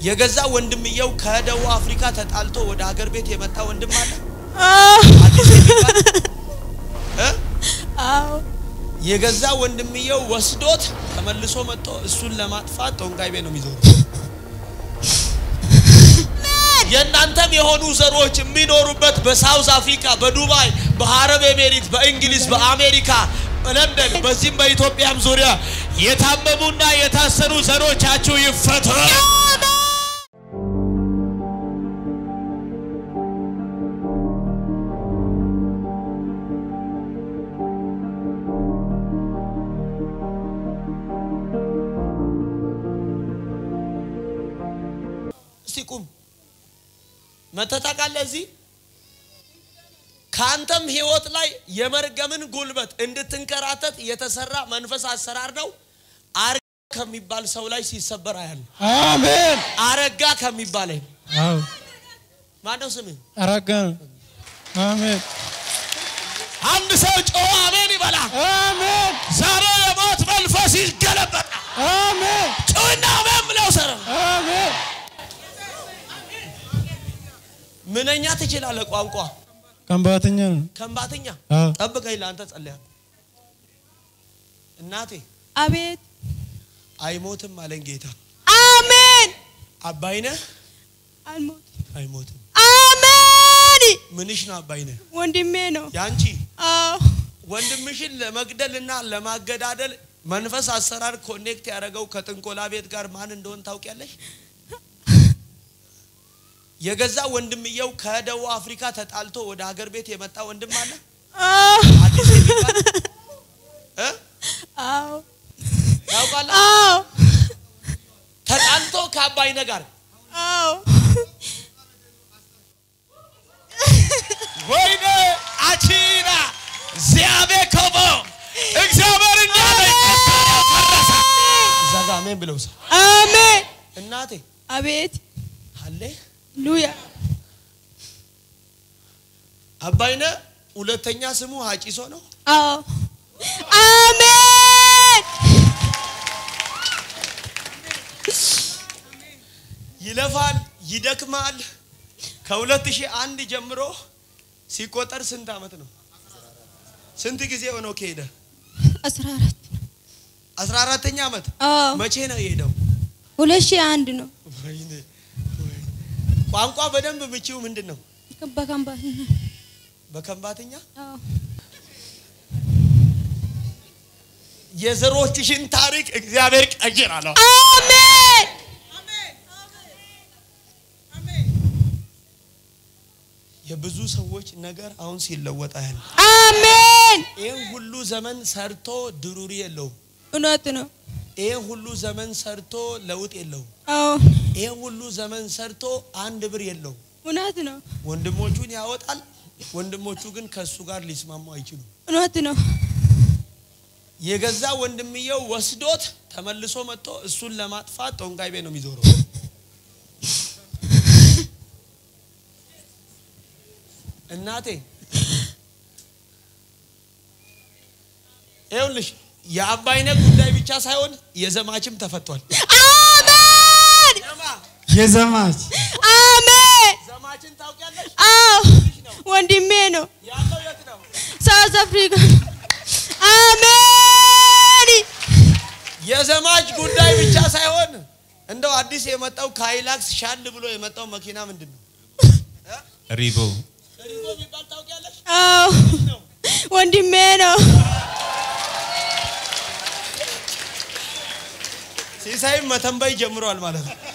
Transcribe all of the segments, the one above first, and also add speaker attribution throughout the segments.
Speaker 1: የገዛ ወንድምየው ከደቡብ አፍሪካ ተጣልቶ ወደ ሀገር ቤት የመጣ ወንድም አለ
Speaker 2: አዎ
Speaker 1: አዲስ የሚባል እ?
Speaker 2: አዎ
Speaker 1: የገዛ ወንድምየው ወስዶት ተመልሶ መጥቶ እሱን ለማጥፋት ጦንቃይ ቤት ነው የሚዞሩ። የእናንተም የሆኑ ዘሮች የሚኖሩበት በሳውዝ አፍሪካ፣ በዱባይ፣ በአረብ ኤሜሪት፣ በእንግሊዝ፣ በአሜሪካ፣ በለንደን በዚህም በኢትዮጵያም ዙሪያ የታመሙና የታሰሩ ዘሮቻችሁ ይፈቱ። እስቲ ቁም። መተህ ታውቃለህ? እዚህ ከአንተም ህይወት ላይ የመርገምን ጉልበት እንድትንከራተት የተሰራ መንፈስ አሰራር ነው። አረጋ ከሚባል ሰው ላይ ሲሰበር አያለሁ።
Speaker 3: አሜን።
Speaker 1: አረጋ ከሚባል
Speaker 3: አዎ
Speaker 1: ማነው ስምህ?
Speaker 3: አረጋ ነው። አሜን
Speaker 1: አንድ ሰው ጮኸ አሜን ይበላ።
Speaker 3: አሜን
Speaker 1: ዛሬ የሞት መንፈስ ይገለበጣል።
Speaker 3: አሜን
Speaker 1: ጩና አሜን ብለው ሰረ
Speaker 3: አሜን
Speaker 1: ምንኛ ትችላለህ ቋንቋ
Speaker 3: ከምባተኛ ነው።
Speaker 1: ከምባትኛ
Speaker 3: አዎ
Speaker 1: ጠብቀኝ፣ ለአንተ ጸልያ እናቴ
Speaker 2: አቤት
Speaker 1: አይሞትም አለኝ ጌታ።
Speaker 2: አሜን
Speaker 1: አባይነህ
Speaker 2: አልሞት
Speaker 1: አይሞትም።
Speaker 2: አሜን
Speaker 1: ምንሽ ነው አባይነህ?
Speaker 2: ወንድሜ ነው
Speaker 1: ያንቺ
Speaker 2: አዎ
Speaker 1: ወንድምሽን ለመግደልና ለማገዳደል መንፈስ አሰራር ኮኔክት ያደረገው ከጥንቆላ ቤት ጋር ማን እንደሆን ታውቂያለሽ? የገዛ ወንድምየው ከደቡብ አፍሪካ ተጣልቶ ወደ ሀገር ቤት የመጣ ወንድም አለ
Speaker 2: አዎ
Speaker 1: አዲስ የሚባል እ?
Speaker 2: አዎ
Speaker 1: ታውቃለህ?
Speaker 2: አዎ
Speaker 1: ተጣልቶ ከአባይነህ ጋር
Speaker 2: አዎ
Speaker 1: ወይኔ አቺና ዚያቤ ኮቦ እግዚአብሔር እንዳለ ፈረሰ። እዛ ጋ አሜን ብለው ሰ
Speaker 2: አሜን
Speaker 1: እናቴ
Speaker 2: አቤት
Speaker 1: አለ
Speaker 2: ሉያ
Speaker 1: አባይነህ ሁለተኛ ስሙ ሀጪሶ ነው።
Speaker 2: አዎ አሜን
Speaker 1: ይለፋል፣ ይደክማል። ከ2001 ጀምሮ ሲቆጠር ስንት ዓመት ነው? ስንት ጊዜ ሆነው ከሄደ?
Speaker 2: አስራ አራት
Speaker 1: 14ተኛ ዓመት።
Speaker 2: አዎ
Speaker 1: መቼ ነው የሄደው?
Speaker 2: ሁለት ሺህ አንድ ነው
Speaker 1: ወይኔ ወይኔ። ቋንቋ በደንብ ምቺው ምንድን ነው?
Speaker 2: በከምባት
Speaker 1: በከንባተኛ
Speaker 2: አዎ
Speaker 1: የዘሮችሽን ታሪክ እግዚአብሔር ቀይራለሁ።
Speaker 2: አሜን
Speaker 1: የብዙ ሰዎች ነገር አሁን ሲለወጥ ያህል
Speaker 2: አሜን
Speaker 1: ይህን ሁሉ ዘመን ሰርቶ ድሩሪ የለውም።
Speaker 2: እውነት ነው
Speaker 1: ይህን ሁሉ ዘመን ሰርቶ ለውጥ የለውም።
Speaker 2: አዎ
Speaker 1: ይህን ሁሉ ዘመን ሰርቶ አንድ ብር የለውም።
Speaker 2: እውነት ነው
Speaker 1: ወንድሞቹን ያወጣል። ወንድሞቹ ግን ከእሱ ጋር ሊስማሙ አይችሉም።
Speaker 2: እውነት ነው
Speaker 1: የገዛ ወንድምየው ወስዶት ተመልሶ መጥቶ እሱን ለማጥፋት ጦንቃይ ቤት ነው የሚዞረው። እናቴ ይኸውልሽ የአባይነህ ጉዳይ ብቻ ሳይሆን የዘማችም ተፈቷል።
Speaker 2: አሜን
Speaker 3: የዘማች
Speaker 2: አሜን
Speaker 1: ዘማችን ታውቂያለሽ?
Speaker 2: አዎ ወንድሜ ነው
Speaker 1: ያለው የት ነው?
Speaker 2: ሳውዝ አፍሪካ አሜን
Speaker 1: የዘማች ጉዳይ ብቻ ሳይሆን እንደው አዲስ የመጣው ካይላክስ ሻል ብሎ የመጣው መኪና ምንድን ነው?
Speaker 3: ሪቦ
Speaker 1: ሪቦ የሚባል ታውቂያለሽ?
Speaker 2: አዎ ወንድሜ ነው
Speaker 1: ሲሳይም መተንበይ ጀምሯል ማለት ነው።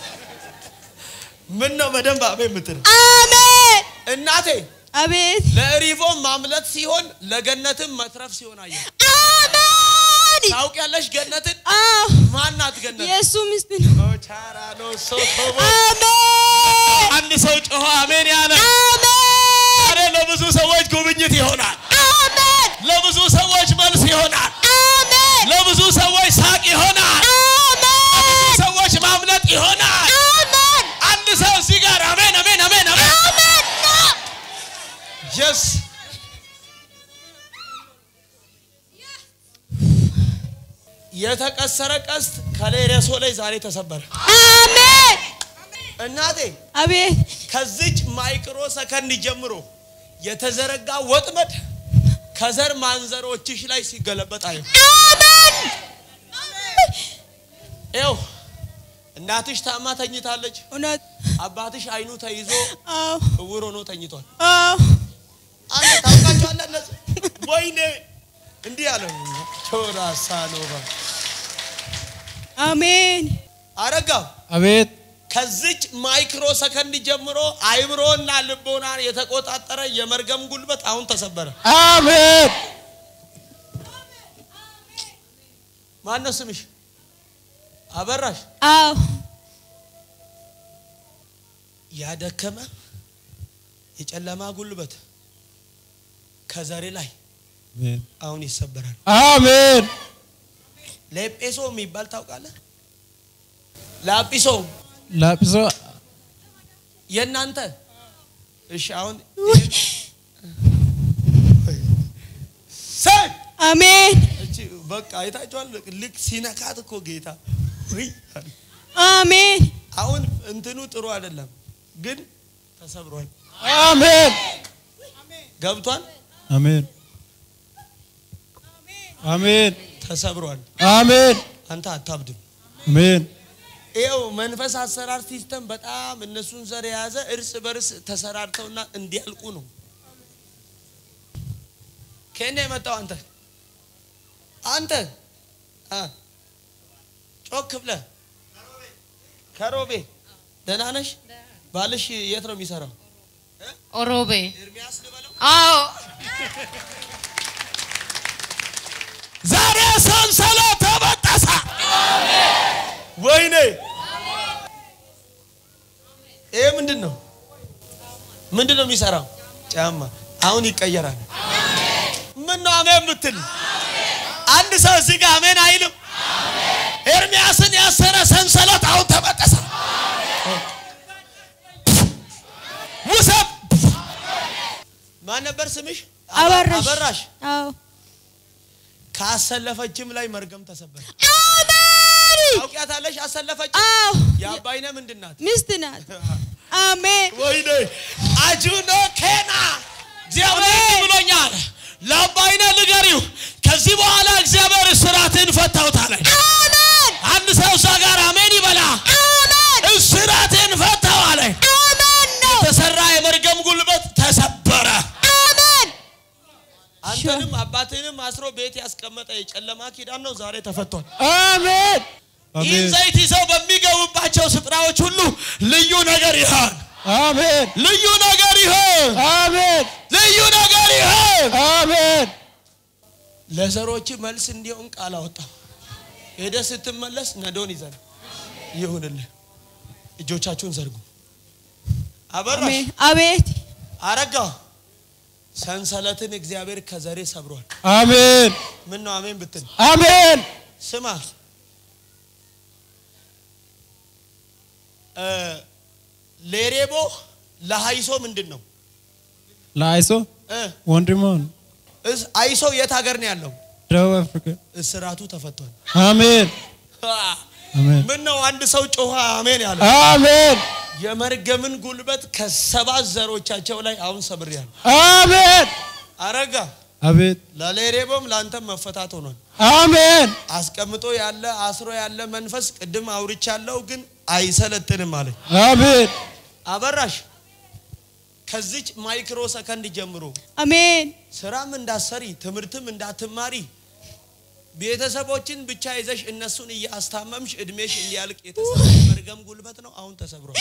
Speaker 1: ምን ነው በደንብ አቤ የምትል
Speaker 2: አሜን
Speaker 1: እናቴ
Speaker 2: አቤት
Speaker 1: ለሪቦ ማምለት ሲሆን ለገነትም መትረፍ ሲሆን አየ
Speaker 2: አሜን
Speaker 1: ታውቂያለሽ? ገነትን
Speaker 2: አዎ
Speaker 1: ማናት ገነት?
Speaker 2: የእሱ ሚስት ነው
Speaker 1: ቻራኖ ሶቶቦ
Speaker 2: አሜን
Speaker 1: አንድ ሰው ጮሆ አሜን ያለ
Speaker 2: አሜን
Speaker 1: ዛሬ ለብዙ ሰዎች ጉብኝት ይሆናል።
Speaker 2: አሜን
Speaker 1: ለብዙ ሰዎች መልስ ይሆናል።
Speaker 2: አሜን
Speaker 1: ለብዙ ሰዎች ሳቅ ይሆናል። ለብዙ
Speaker 2: አሜን
Speaker 1: ሰዎች ማምለጥ ይሆናል።
Speaker 2: አሜን
Speaker 1: አንድ ሰው እዚህ ጋር አሜን አሜን አሜን አሜን
Speaker 2: አሜን ነው
Speaker 1: የስ የተቀሰረ ቀስት ከሌሬሶ ላይ ዛሬ ተሰበረ።
Speaker 2: አሜን
Speaker 1: እናቴ
Speaker 2: አቤት
Speaker 1: ከዚች ማይክሮ ሰከንድ ጀምሮ የተዘረጋ ወጥመድ ከዘር ማንዘሮችሽ ላይ ሲገለበጥ አየሁ።
Speaker 2: አሜን
Speaker 1: ይኸው እናትሽ ታማ ተኝታለች።
Speaker 2: እውነት
Speaker 1: አባትሽ አይኑ ተይዞ
Speaker 2: አዎ
Speaker 1: እውር ሆኖ ተኝቷል።
Speaker 2: አዎ
Speaker 1: አንተ ታውቃቸዋለህ እነዚህ? ወይኔ እንዲህ አለ ቾራሳ ኖባ
Speaker 2: አሜን
Speaker 1: አረጋው
Speaker 3: አቤት
Speaker 1: ከዚች ማይክሮ ሰከንድ ጀምሮ አይምሮና ልቦናን የተቆጣጠረ የመርገም ጉልበት አሁን ተሰበረ።
Speaker 3: አሜን
Speaker 1: ማነው ስምሽ? አበራሽ።
Speaker 2: አዎ
Speaker 1: ያደከመ የጨለማ ጉልበት ከዘሬ ላይ አሁን ይሰበራል።
Speaker 3: አሜን
Speaker 1: ለኤጴሶ የሚባል ታውቃለህ? ላጲሶ
Speaker 3: ላጲሶ
Speaker 1: የእናንተ እሺ። አሁን ሰድ
Speaker 2: አሜን
Speaker 1: እቺ በቃ አይታችኋል። ልክ ሲነካት እኮ ጌታ ውይ አለ።
Speaker 2: አሜን
Speaker 1: አሁን እንትኑ ጥሩ አይደለም፣ ግን ተሰብሯል።
Speaker 3: አሜን
Speaker 1: ገብቷል፣
Speaker 3: አሜን አሜን
Speaker 1: ተሰብሯል።
Speaker 3: አሜን
Speaker 1: አንተ አታብድም።
Speaker 3: አሜን
Speaker 1: ይኸው መንፈስ አሰራር ሲስተም በጣም እነሱን ዘር የያዘ እርስ በርስ ተሰራርተውና እንዲያልቁ ነው። ከእኔ የመጣው አንተ አንተ አ ጮክ ብለህ ከሮቤ ደህና ነሽ? ባልሽ የት ነው የሚሰራው?
Speaker 4: ኦሮቤ
Speaker 1: ኤርሚያስ ልበለው።
Speaker 4: አዎ
Speaker 1: ዛሬ ሰንሰለት ተበጠሰ። ወይኔ ይሄ ምንድን ነው? ምንድን ነው የሚሰራው? ጫማ። አሁን ይቀየራል። ምን ነው አሜን የምትል? አንድ ሰው እዚህ ጋር አሜን አይልም? ኤርሚያስን ያሰረ ሰንሰለት አሁን ተበጠሰ። ውሰብ። ማን ነበር ስምሽ?
Speaker 2: አበራሽ
Speaker 1: አበራሽ።
Speaker 2: አዎ
Speaker 1: ካሰለፈችም ላይ መርገም ተሰበረ።
Speaker 2: አሜን
Speaker 1: ታውቂያታለሽ? አሰለፈች
Speaker 2: አዎ
Speaker 1: የአባይነ ምንድን ናት?
Speaker 2: ሚስት ናት አሜን
Speaker 1: ወይኔ አጁኖ ኬና እግዚአብሔር ብሎኛል። ለአባይነ ንገሪው ከዚህ በኋላ እግዚአብሔር እስራትን ፈታውት አለኝ።
Speaker 2: አሜን
Speaker 1: አንድ ሰው እዛ ጋር አሜን ይበላ።
Speaker 2: አሜን
Speaker 1: እስራትን ፈታው አለኝ።
Speaker 2: አሜን ነው
Speaker 1: የተሰራ የመርገም ጉልበት ተሰበረ።
Speaker 2: አሜን
Speaker 1: አንተንም አባትህንም አስሮ ቤት ያስቀመጠ የጨለማ ኪዳን ነው ዛሬ ተፈቷል።
Speaker 3: አሜን
Speaker 1: ይህን
Speaker 3: አሜን
Speaker 1: ዘይት ይዘው በሚገቡባቸው ስፍራዎች ሁሉ ልዩ ነገር ይሆን፣
Speaker 3: አሜን
Speaker 1: ልዩ ነገር ይሆን፣
Speaker 3: አሜን
Speaker 1: ልዩ ነገር ይሆን።
Speaker 3: አሜን
Speaker 1: ለዘሮች መልስ እንዲሆን ቃል አወጣ። ሄደ ስትመለስ ነዶን ይዘን ይሁንልህ። እጆቻችሁን ዘርጉ። አበራሽ
Speaker 2: አሜን አቤት
Speaker 1: አረጋ ሰንሰለትን እግዚአብሔር ከዘሬ ሰብሯል።
Speaker 3: አሜን
Speaker 1: ምን ነው አሜን ብትል
Speaker 3: አሜን
Speaker 1: ስማ እ ሌሬቦ ለሀይሶ ምንድን ነው
Speaker 3: ለአይሶ
Speaker 1: እ
Speaker 3: ወንድሞን
Speaker 1: እስ- አይሶ የት ሀገር ነው ያለው?
Speaker 3: ደቡብ አፍሪካ
Speaker 1: እስራቱ ተፈቷል።
Speaker 3: አሜን አሜን
Speaker 1: ምን ነው አንድ ሰው ጮኸ አሜን ያለ
Speaker 3: አሜን
Speaker 1: የመርገምን ጉልበት ከሰባት ዘሮቻቸው ላይ አሁን ሰብሬያለሁ።
Speaker 3: አሜን
Speaker 1: አረጋ
Speaker 3: አቤት
Speaker 1: ለሌሬቦም ለአንተም መፈታት ሆኗል።
Speaker 3: አሜን
Speaker 1: አስቀምጦ ያለ አስሮ ያለ መንፈስ ቅድም አውርቻለሁ፣ ግን አይሰለጥንም አለኝ።
Speaker 3: አሜን
Speaker 1: አበራሽ ከዚች ማይክሮ ሰከንድ ጀምሮ
Speaker 2: አሜን
Speaker 1: ስራም እንዳሰሪ ትምህርትም እንዳትማሪ ቤተሰቦችን ብቻ ይዘሽ እነሱን እያስታመምሽ እድሜሽ እንዲያልቅ የተሰራ የመርገም ጉልበት ነው። አሁን ተሰብሯል።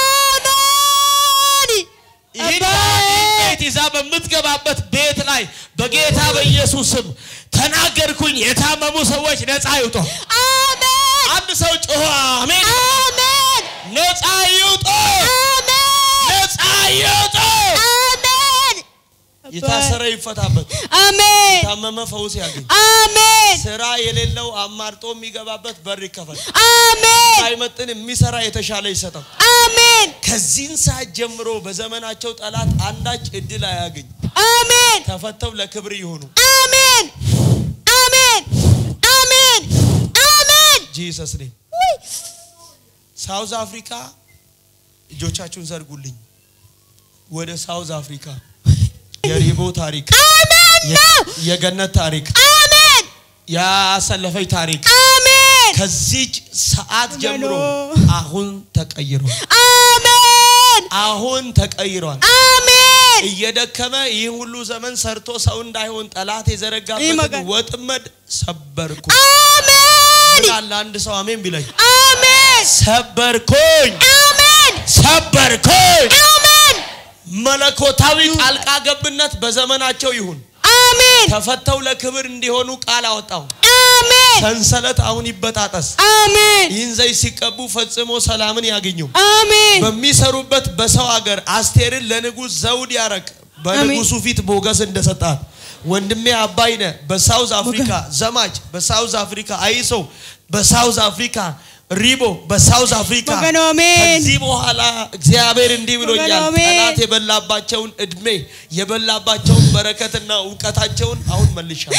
Speaker 2: አሜን
Speaker 1: ይህን ቤት ይዛ በምትገባበት ቤት ላይ በጌታ በኢየሱስ ስም ተናገርኩኝ። የታመሙ ሰዎች ነፃ ይውጡ።
Speaker 2: አሜን
Speaker 1: አንድ ሰው ጮኸ አሜን።
Speaker 2: አሜን
Speaker 1: ነፃ ይውጡ፣
Speaker 2: አሜን
Speaker 1: ነፃ ይውጡ።
Speaker 2: አሜን
Speaker 1: የታሰረ ይፈታበት፣
Speaker 2: አሜን
Speaker 1: የታመመ ፈውስ ያገኝ፣
Speaker 2: አሜን
Speaker 1: ስራ የሌለው አማርጦ የሚገባበት በር ይከፈት፣
Speaker 2: አሜን
Speaker 1: ሳይመጥን የሚሰራ የተሻለ ይሰጠው።
Speaker 2: አሜን
Speaker 1: ከዚህን ሰዓት ጀምሮ በዘመናቸው ጠላት አንዳች እድል አያገኝ፣
Speaker 2: አሜን
Speaker 1: ተፈተው ለክብር ይሆኑ።
Speaker 2: አሜን አሜን አሜን አሜን
Speaker 1: ጂሰስ ኔም
Speaker 2: ውይ!
Speaker 1: ሳውዝ አፍሪካ እጆቻችሁን ዘርጉልኝ። ወደ ሳውዝ አፍሪካ የሪቦ ታሪክ፣ የ- የገነት ታሪክ፣
Speaker 2: አሜን
Speaker 1: ያሰለፈች ታሪክ
Speaker 2: አሜን
Speaker 1: ከዚች ሰዓት ጀምሮ አሁን ተቀይሯል።
Speaker 2: አሜን
Speaker 1: አሁን ተቀይሯል።
Speaker 2: አሜን
Speaker 1: እየደከመ ይህ ሁሉ ዘመን ሰርቶ ሰው እንዳይሆን ጠላት የዘረጋበትን
Speaker 2: ይመጋል።
Speaker 1: ወጥመድ ሰበርኩ።
Speaker 2: አሜን
Speaker 1: ምን አለ አንድ ሰው አሜን ቢለኝ፣
Speaker 2: አሜን
Speaker 1: ሰበርኩኝ፣
Speaker 2: አሜን
Speaker 1: ሰበርኩኝ።
Speaker 2: አሜን
Speaker 1: መለኮታዊ ጣልቃ ገብነት በዘመናቸው ይሁን።
Speaker 2: አሜን
Speaker 1: ተፈተው ለክብር እንዲሆኑ ቃል አወጣው።
Speaker 2: አሜን
Speaker 1: ሰንሰለት አሁን ይበጣጠስ።
Speaker 2: አሜን
Speaker 1: ይህን ዘይት ሲቀቡ ፈጽሞ ሰላምን ያገኙ።
Speaker 2: አሜን
Speaker 1: በሚሰሩበት በሰው ሀገር አስቴርን ለንጉሥ ዘውድ ያረግ በንጉሱ ፊት ሞገስ እንደሰጣት ወንድሜ አባይነ በሳውዝ አፍሪካ ዘማች በሳውዝ አፍሪካ አይሶ በሳውዝ አፍሪካ ሪቦ በሳውዝ አፍሪካ
Speaker 2: ወገኖ አሜን።
Speaker 1: ከዚህ በኋላ እግዚአብሔር እንዲህ ብሎኛል።
Speaker 2: ወገኖ አሜን።
Speaker 1: ጠላት የበላባቸውን እድሜ የበላባቸውን በረከትና እውቀታቸውን አሁን መልሻለሁ።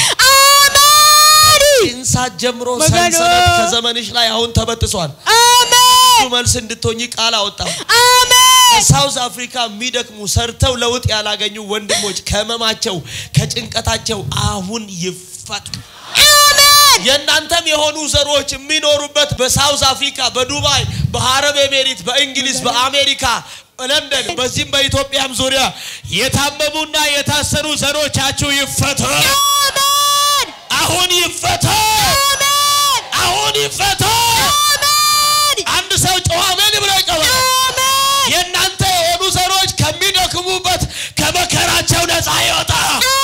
Speaker 2: አሜን
Speaker 1: ኢንሳት ጀምሮ
Speaker 2: ወገኖ።
Speaker 1: ሰንሰለት ከዘመንሽ ላይ አሁን ተበጥሷል።
Speaker 2: አሜን
Speaker 1: ብዙ መልስ እንድትሆኚ ቃል አወጣው።
Speaker 2: አሜን
Speaker 1: ሳውዝ አፍሪካ የሚደክሙ ሰርተው ለውጥ ያላገኙ ወንድሞች ከህመማቸው ከጭንቀታቸው አሁን ይፈቱ።
Speaker 2: አሜን
Speaker 1: የእናንተም የሆኑ ዘሮች የሚኖሩበት በሳውዝ አፍሪካ፣ በዱባይ፣ በአረብ ኤሜሪት፣ በእንግሊዝ፣ በአሜሪካ፣ በለንደን በዚህም በኢትዮጵያም ዙሪያ የታመሙና የታሰሩ ዘሮቻችሁ ይፈቱ።
Speaker 2: አሜን
Speaker 1: አሁን ይፈቱ።
Speaker 2: አሜን
Speaker 1: አሁን ይፈቱ።
Speaker 2: አሜን
Speaker 1: አንድ ሰው ጨዋ ምን ብሎ ይቀበል።
Speaker 2: አሜን
Speaker 1: የእናንተ የሆኑ ዘሮች ከሚደክሙበት ከመከራቸው ነፃ ይወጣ፣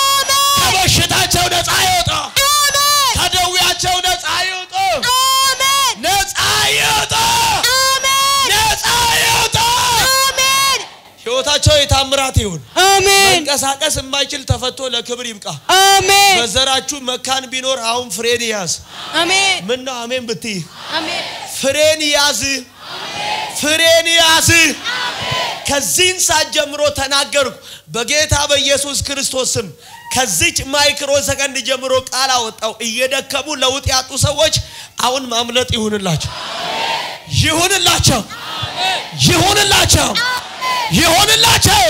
Speaker 1: ከበሽታቸው ነፃ ይወጣ፣
Speaker 2: አሜን
Speaker 1: ከደዌያቸው ነፃ ይወጣ፣
Speaker 2: አሜን
Speaker 1: ነፃ ይወጣ፣
Speaker 2: አሜን
Speaker 1: ነፃ ይወጣ።
Speaker 2: አሜን
Speaker 1: ህይወታቸው የታምራት ይሁን።
Speaker 2: አሜን
Speaker 1: መንቀሳቀስ የማይችል ተፈቶ ለክብር ይብቃ።
Speaker 2: አሜን
Speaker 1: በዘራችሁ መካን ቢኖር አሁን ፍሬን ያዝ።
Speaker 2: አሜን
Speaker 1: ምን ነው አሜን ብትይ
Speaker 2: አሜን
Speaker 1: ፍሬን ያዝ፣ ፍሬን ያዝ። ከዚህን ሰዓት ጀምሮ ተናገርኩ በጌታ በኢየሱስ ክርስቶስ ስም። ከዚች ማይክሮ ሰከንድ ጀምሮ ቃል አወጣው። እየደከሙ ለውጥ ያጡ ሰዎች አሁን ማምለጥ ይሁንላቸው፣ ይሁንላቸው፣ ይሁንላቸው፣ ይሁንላቸው።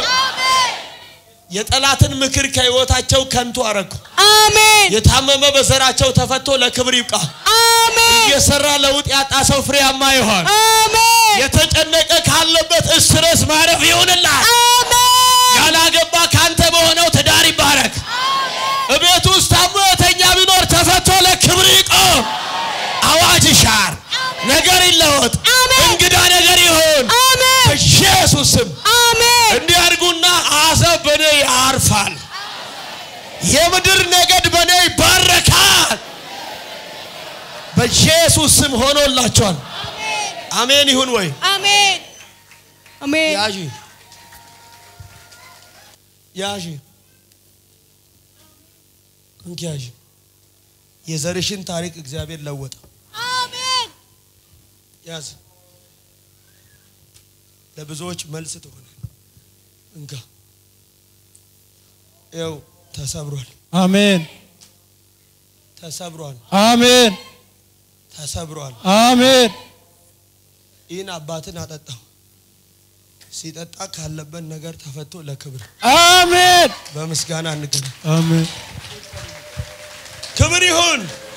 Speaker 1: የጠላትን ምክር ከህይወታቸው ከንቱ አረግኩ።
Speaker 2: አሜን
Speaker 1: የታመመ በዘራቸው ተፈቶ ለክብር ይብቃ።
Speaker 2: አሜን
Speaker 1: እየሰራ ለውጥ ያጣ ሰው ፍሬያማ ይሆን።
Speaker 2: አሜን
Speaker 1: የተጨነቀ ካለበት እስረስ ማረፍ ይሁንላት።
Speaker 2: አሜን
Speaker 1: ያላገባ ካንተ በሆነው ትዳር ይባረክ። እቤት ውስጥ ታሞ የተኛ ቢኖር ተፈቶ ለክብር ይቆም። አዋጅ ይሻር፣ ነገር ይለወጥ፣
Speaker 2: አሜን።
Speaker 1: እንግዳ ነገር ይሁን
Speaker 2: አሜን
Speaker 1: በኢየሱስ ስም።
Speaker 2: አሜን
Speaker 1: እንዲያድጉና አሕዛብ በእኔ ያርፋል። የምድር ነገድ በእኔ ይባረካል። በኢየሱስ ስም ሆኖላቸዋል። አሜን ይሁን ወይ?
Speaker 2: አሜን አሜን
Speaker 1: ያዢ ያዢ እንኪ ያዢ። የዘርሽን ታሪክ እግዚአብሔር ለወጠ።
Speaker 2: አሜን
Speaker 1: ያዝ። ለብዙዎች መልስ ትሆናል። እንካ ይኸው ተሰብሯል፣
Speaker 3: አሜን
Speaker 1: ተሰብሯል፣
Speaker 3: አሜን
Speaker 1: ተሰብሯል።
Speaker 3: አሜን
Speaker 1: ይህን አባትን አጠጣው። ሲጠጣ ካለበት ነገር ተፈቶ ለክብር
Speaker 3: አሜን
Speaker 1: በምስጋና እንገናኝ።
Speaker 3: አሜን
Speaker 1: ክብር ይሁን።